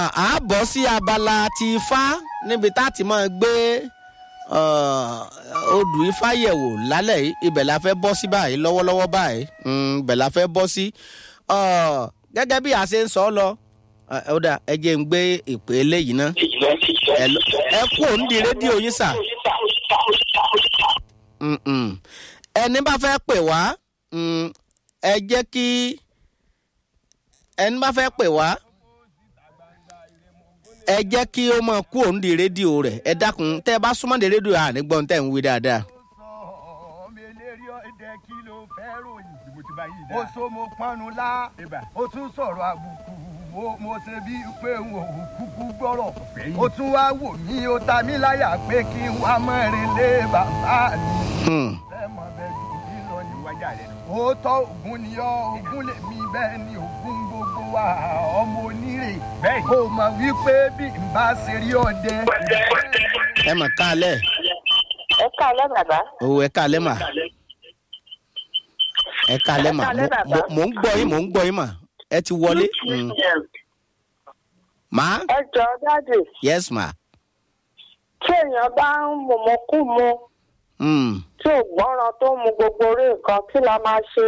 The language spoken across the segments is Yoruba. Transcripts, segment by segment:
a bọ́ sí abala ti ifá níbi tá a ti máa gbé odù ifá yẹ̀wò lálẹ́ yìí ibẹ̀ la fẹ́ bọ́ sí báyìí lọ́wọ́lọ́wọ́ báyìí ibẹ̀ la fẹ́ bọ́ sí gẹ́gẹ́ bí a ṣe ń sọ lọ ó dà ẹ jẹ́ ń gbé ìpè eléyìí ná ẹ kú òun di rédíò yín sà ẹni bá fẹ́ pè wá ẹ jẹ́ kí ẹni bá fẹ́ pè wá ẹ jẹ́ kí ó mọ̀ kú òun di rédíò rẹ̀ ẹ dákun tẹ́ ẹ bá súnmọ́ di rédíò àní gbọ́n tẹ́ ń wí dáadáa. ó so mo pọnú lá ó tún sọ̀rọ̀ àbùkù mo ṣe bí pé n ò kúkú gbọ́rọ̀ ó tún wá wò mí ó ta mí láyà pé kí n wá mọ́rin lé bàbá mi. ẹ mọ̀ bẹ́ẹ̀ jù mí lọ ní wájà rẹ̀. òótọ́ ògùn ni ọ́ ògùn lèmi bẹ́ẹ̀ ni ògùn gbogbo wa ọmọ onírè kó o mọ̀ wípé bí n bá ṣe rí ọdẹ. ẹ mọ̀ káalẹ̀. ẹ káalẹ́ bàbá. o ẹ káalẹ́ mà. ẹ káalẹ́ mà mò ń gbọ́ yín mò ń gbọ́ yín mà ẹ ti wọlé. ma. ẹ jọ dáàdì. yes ma. tí èèyàn bá ń mọ̀mọ́ kú mu tí ò gbọ́ràn tó mu gbogbo orí nǹkan kí la máa ṣe.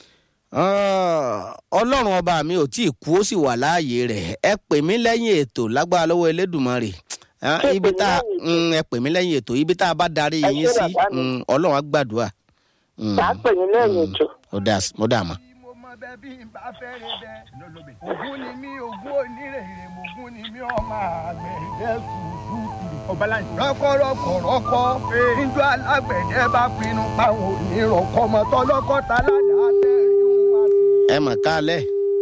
ọlọ́run ọba mi ò tí ì kú ó sì wà láàyè rẹ̀ ẹ pè mí lẹ́yìn ètò lágbára lọ́wọ́ elédùnmarè ibi tá ẹ pè mí lẹ́yìn ètò ibi tá a bá darí yín sí ọlọ́run á gbàdúrà. bá a pè yín lẹ́yìn ètò. mo dà mọ́ bẹ bí n bá fẹ́rẹ̀ bẹ. ògún ni mí ògún onírèrè ògún ni mí ọmọ àgbẹ̀dẹ sùúrù. rọ́kọ̀rọ́kọ̀ rọ́kọ̀ níjọ́ alágbẹ̀dẹ bá pinnu páwọn onírọ̀kọ̀ mọ́tọ́ lọ́kọ̀ tá ládàá tẹ́ ẹ mọ̀ kálẹ̀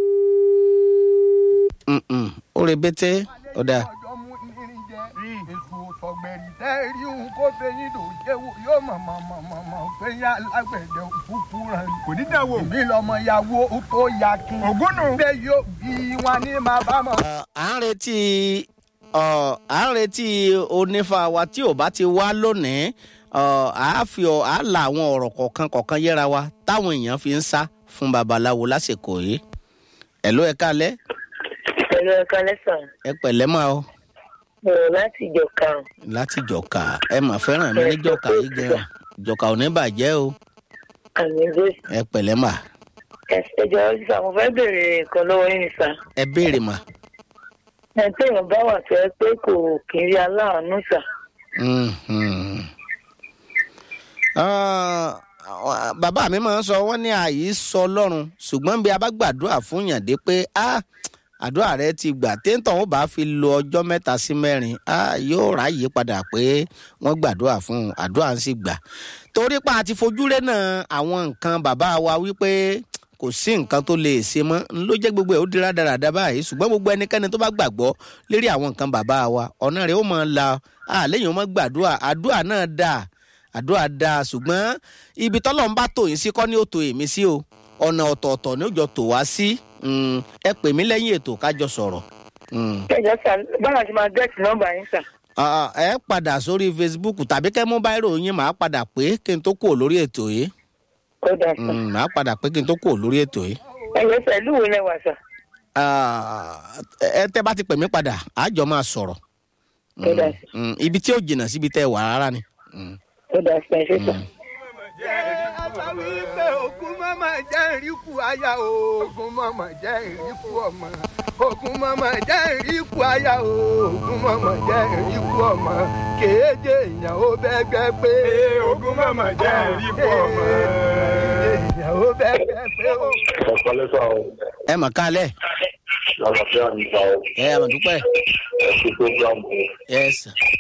ó rebete ó dáa èso sọgbẹ̀rì tẹ́ rí òun kó fẹ́yìn ló jẹ́wọ́ yóò mọ̀ mọ̀ mọ̀ mọ̀ mọ̀ fẹ́yìn alágbẹ̀dẹ òkúkú rẹ̀. kò ní dán wò. ìbí lọmọ yàwó tó ya kí. ògún nù. bẹ́ẹ̀ yóò bí wọn ní máa bá mọ̀. à ń retí à ń retí onífà wa tí ò bá ti wá lónìí à á fi à á la àwọn ọ̀rọ̀ kọ̀ọ̀kan kọ̀ọ̀kan yẹra wa táwọn èèyàn fi ń sá fún babaláwo lásìkò yìí. ẹ̀ ló ẹ kálẹ̀. ẹ̀ ló ẹ kálẹ̀ sàn. ẹ pẹ̀lẹ́ máa o láti jọka. láti jọka ẹ mà fẹ́ràn mi ní jọka yìí gan jọka ò ní bàjẹ́ o. àmì jésù. ẹ pẹ̀lẹ́ mà. ẹ jọ sísà mo fẹ́ béèrè nǹkan lọ́wọ́ yín sà. ẹ béèrè mà. ẹ téèyàn bá wà fẹ́ pé kò kì í rí aláàánú sà. bàbá mi máa ń sọ wọ́n ní àyè sọ lọ́rùn ṣùgbọ́n bí a bá gbàdúrà fún yàn dé pé ah àdúrà rẹ ti gbà téńtàn ó bá fi lo ọjọ́ mẹ́ta sí mẹ́rin yóò ráàyè padà pé wọ́n gbàdúrà fún un àdúrà ń sì gbà torí pa àti fojúrẹ́ náà àwọn nǹkan bàbá wa wípé kò sí nǹkan tó lè ṣe mọ́ ló jẹ́ gbogbo ẹ̀ ó dira dáradára báyìí ṣùgbọ́n gbogbo ẹnikẹ́ni tó bá gbàgbọ́ lérí àwọn nǹkan bàbá wa ọ̀nà rẹ̀ ó mọ̀ ọ́n la lẹ́yìn ó mọ̀ gbàdúrà àdúrà náà dáa àdúrà dáa ṣùgbọ́n ibi tọ́lọ́ ń bá tò yín sí kọ́ ni ó tò èmi sí o ọ̀nà ọ̀tọ̀ọ̀tọ̀ ni ó jọ tò wá sí ẹ pè mí lẹ́yìn ètò kájọ sọ̀rọ̀. ẹ jọ sà báwo ṣe máa gẹ́ẹ̀tì nọ́mbà yín sà. ẹ padà sórí facebook tàbí kẹ́ mú báírò yín màá padà pé kí n tó kúrò lórí ètò yìí. ó dà sà. màá padà pé kí n tó kúrò lórí ètò yìí. ẹ yẹ sà ìlú wo lẹ wà sà. ẹ tẹ́ bá ti pè mí padà àjọ máa sọ̀rọ̀. ó dà sà. ibi tí ò jìnnà síbi tẹ́ wà rárá ni. ó dà sà ẹ ṣe sà àtàwí pé ogun mọ́mọ́ jẹ́ ìríkù aya ogun mọ́mọ́ jẹ́ ìríkù ọmọ ogun mọ́mọ́ jẹ́ ìríkù aya ogun mọ́mọ́ jẹ́ ìríkù ọmọ kéde èèyàn ó bẹ́gbẹ́ pé ogun mọ́mọ́ jẹ́ ìríkù ọmọ. èèyàn ó bẹ́gbẹ́ pé o. ọ̀pọ̀ lẹ́sọ̀ o. ẹ mà kálẹ̀. lálàáfíà nípa o. ẹ ẹ mà dúpẹ́. ẹ kú programu. yes.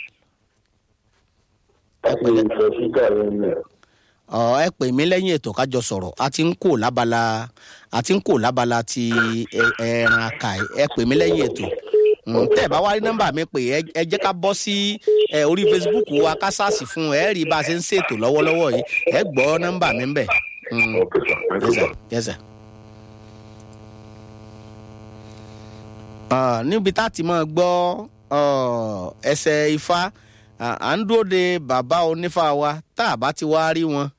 ẹ pẹ̀lẹ́. ẹ pẹ̀lẹ́ sí kẹrin mi ọ ẹ pè mí lẹ́yìn ètò kájọ sọ̀rọ̀ a ti ń kó lábala a ti ń kó lábala ti ẹran aka ẹ pè mí lẹ́yìn ètò tẹ́ ẹ bá wá rí nọ́mbà mi pè ẹ jẹ́ ká bọ́ sí orí facebook wa ká sáàsì fún ẹ rí bá a ṣe ń ṣètò lọ́wọ́lọ́wọ́ yìí ẹ gbọ́ nọ́mbà mi ń bẹ̀. níbi tá a ti máa gbọ́ ẹsẹ̀ ifá à ń dúró de bàbá onífà wa tá a bá ti wá rí wọn